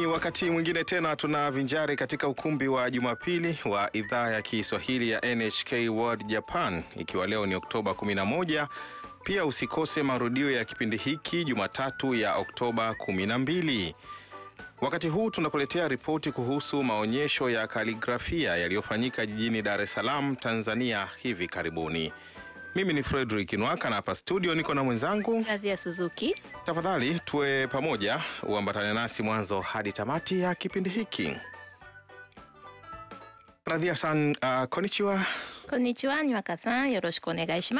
wakati mwingine tena tunavinjari katika ukumbi wa Jumapili wa idhaa ya Kiswahili ya NHK World Japan, ikiwa leo ni Oktoba 11. Pia usikose marudio ya kipindi hiki Jumatatu ya Oktoba 12. Wakati huu tunakuletea ripoti kuhusu maonyesho ya kaligrafia yaliyofanyika jijini Dar es Salaam, Tanzania hivi karibuni. Mimi ni Frederick Nwaka na hapa studio niko na mwenzangu Radhi ya Suzuki. Tafadhali tuwe pamoja, uambatane nasi mwanzo hadi tamati ya kipindi hiki. Radhia san, uh, konnichiwa. こんにちは、にわかさん。よろしくお願いします。